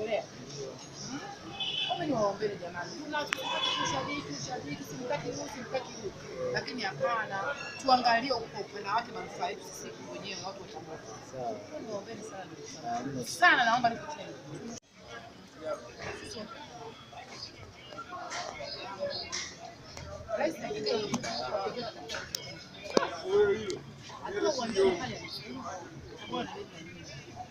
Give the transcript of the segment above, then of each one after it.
kuendelea. Hmm? Kama ni waombele jamani, Tuna- tushabiki ushabiki, simtaki huyu simtaki huyu, lakini hapana, tuangalie kwa upana wake manufaa yetu sisi wenyewe watu wa Tabora. Sawa. Ni waombele sana ndugu zangu. Ah, hamna sana, naomba nikutende Rais Hakuna uwanja pale. Hakuna na nyingi.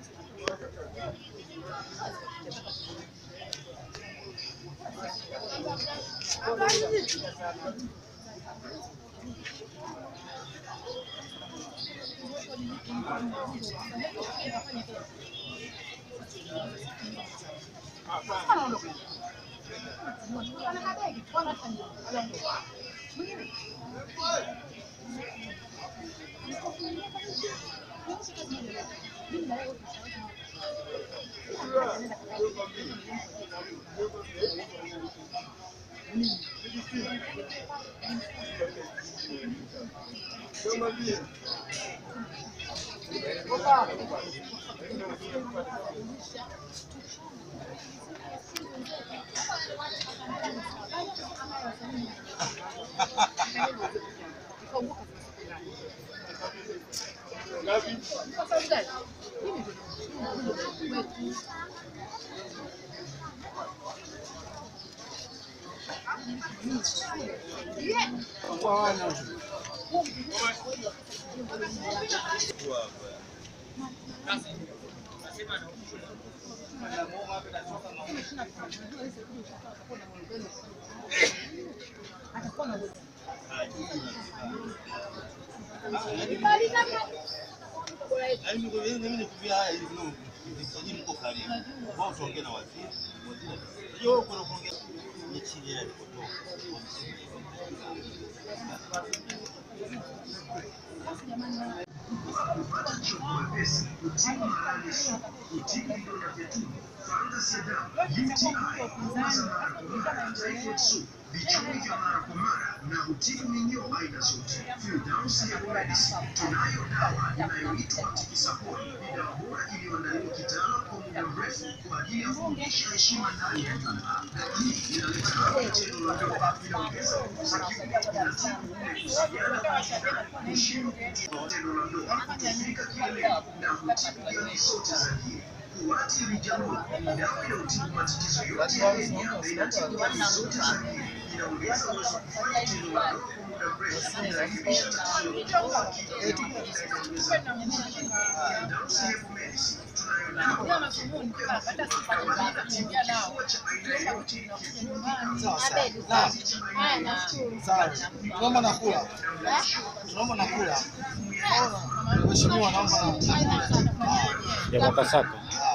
Yaani mimi mimi nikuvia haya ili mno msajili mko karibu. Wao tuongee na waziri. Waziri. Hiyo kuna kuongea ni chini ya kutoka. vichuri vya mara kwa mara na hutibu minyoo aina zote. Firdaus Herbal Medicine tunayo dawa inayoitwa Tikisaponi. Ni dawa bora iliyoandaliwa kitaalamu kwa muda mrefu kwa ajili ya kurudisha heshima ndani ya nyumba. Hii inaleta afya tendo la ndoa, inaongeza nguvu za kiume, inatibu ule kusikiana kwa shida, kushindwa kutoa tendo la ndoa, kufika kileleni na hutibu hali zote za dini. Kuwati Rijalu, dawa inayotibu matatizo yote ya hedhi na inatibu hali zote za dini. Inaongeza uwezo wa kufanya tendo la ndoa kwa muda mrefu, inarekebisha tatizo la utovu wa kike na inaongeza nguvu za kiume. Firdaus Herbal Medicine tunayo dawa Sawa sawa. Naam. Sawa. Tunaomba nakula. Tunaomba nakula. Mheshimiwa naomba nakula. ya makasaka.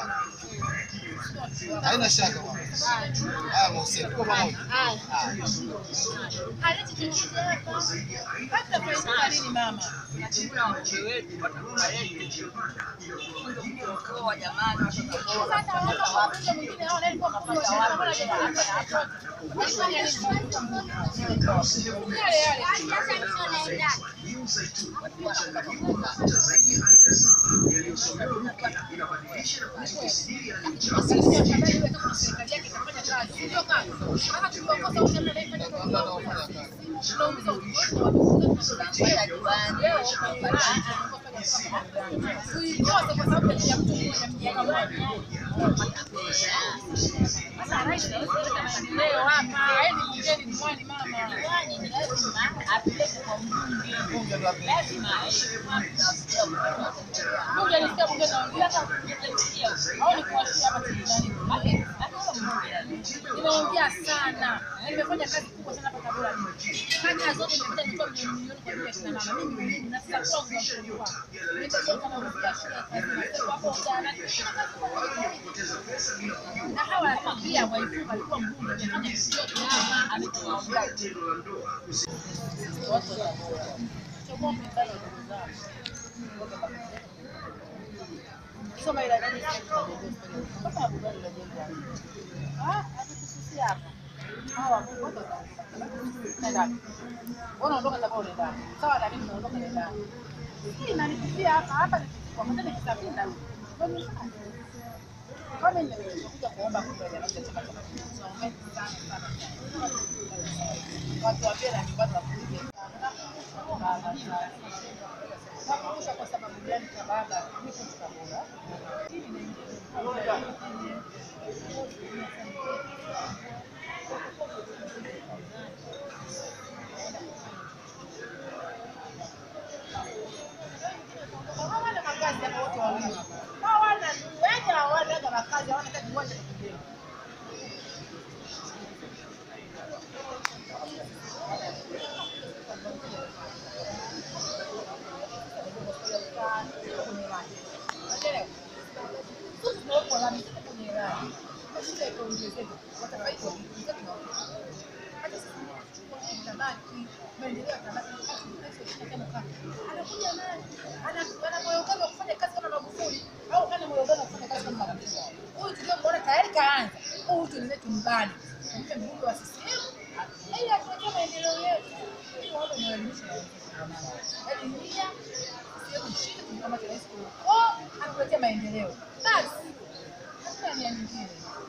Haina shaka bwana. Haya Mohsen, tuko pamoja. Hata faida nini mama? Hiyo zaituni mchanganyiko wa mafuta zaidi ya aina saba yaliyosomewa rukia inabadilisha na kutibu siri ya uchafu. Nimeongea sana. Nimefanya kazi kubwa sana hapa Tabora. Kata zote nimepita nilikuwa milioni kwa ajili ya kina mama. Mimi ni na sasa kwa mshukuru. Nimejenga kama mfika shule kazi na hapo jana. Na hawa pia waifunga alikuwa mbunge amefanya kitu yote hapa ametoa Tendo la ndoa watu wa Tabora. Chagua mpendano ndugu zangu. Soma ila nani kama Abubakar anajenga. Ah, hatukususia hapa. Hawa watu nenda. Wanaondoka Tabora unaenda. Sawa na mimi naondoka naenda. Hii inanikusia hapa hapa kwa mtende kisafiri na kama nimekuja kuomba kura ya Chama cha Mapinduzi, naombeni sana sana sana. Watu wa Mbeya nyumbani wakuje baba sana. Nakumbusha kwa sababu gani kwa baba niko Tabora. Hawana makazi hapa wote wawili. Hawana wengi hawana hata makazi, hawana hata kiwanja cha kujenga. Tumbani mpe mbunge wa CCM ili atuletee maendeleo yetu, ili waone mwelimisha yaani nia sehemu shida tumkamate rais kwa atuletee maendeleo basi, hakuna nia nyingine.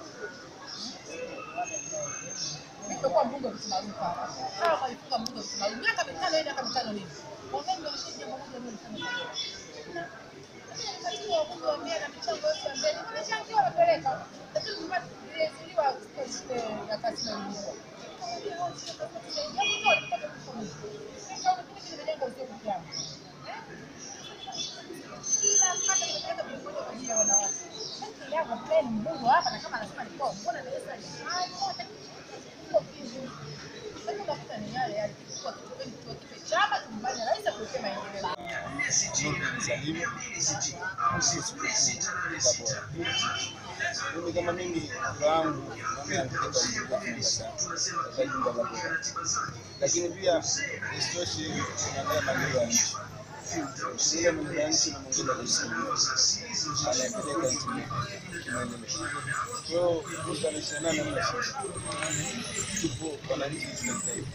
Mimi nimekuwa mbunge wa Msumaruka hapa. Hawa walifunga mbunge wa Msumaruka miaka mitano, miaka mitano nini? Wangeni walishia jambo moja ndio nilifanya kazi. Lakini wabunge wa Mbeya na michango yote ya Mbeya nimechangia wanapeleka. Lakini mpaka nilizuiliwa kutoka shule ya kazi na ilikuwa. Kila kata nimepeleka milioni kwa ajili ya wanawake. Haki yangu pia ni mbunge hapa na kama anasema nilikuwa mbona naweza nifanye sasa unakuta ni yale yale kwa kitu kwa kitu chama tumbane rais akuletee maendeleo. Mimi kama mimi kura yangu mimi napeleka kufunga sana katika jumba la kura, lakini pia isitoshe tunaangalia maendeleo ya nchi. Ile maendeleo ya nchi na mwingine anasimamia anayepeleka nchi kimaendeleo. Kwa hiyo mwaka wa ishirini na nane hamna shida, tupo wananchi tunajitahidi.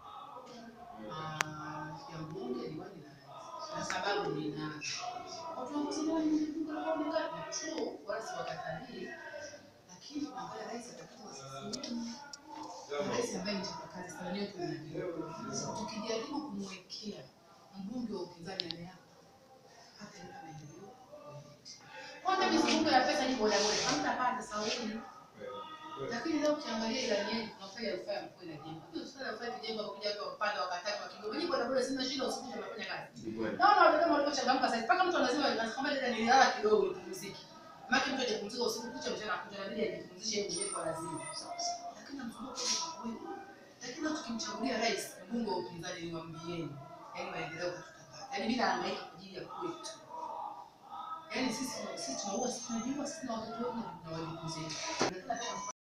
ya mbunge diwani na na sababu ni nani? Watu wa Mzimani ni mbunge wa mbunge na chuo wala si wakatalii, lakini tunaangalia rais atakuwa CCM. Rais ambaye ni chapakazi sana leo tunajua. Tukijaribu kumwekea mbunge wa upinzani ndani yako hataleta maendeleo yoyote. Kwanza mizunguko ya pesa ni boda boda, hamtapata sauni. Lakini leo ukiangalia ilani yetu tunafanya rufaa ya mkoa inajengwa. Hiyo sasa rufaa ikijengwa kuja kwa upande wa katatu wa Kigoma. Mimi boda boda sina shida usiku tunafanya kazi. Naona watu kama walivyochangamka sasa. Mpaka mtu anasema anakwambia dada nilala kidogo nipumzike. Maki mtu ajipumzika usiku kucha mchana kuja inabidi ajipumzishe yeye mwenyewe kwa lazima. Lakini mzunguko ni kwa Lakini leo tukimchagulia rais mbunge wa upinzani niwaambieni. Yaani maendeleo tutapata. Yaani bila hangaika kwa ajili ya kwetu. Yaani sisi sisi tunaua sisi tunajua sisi na watoto wetu na wajukuu zetu.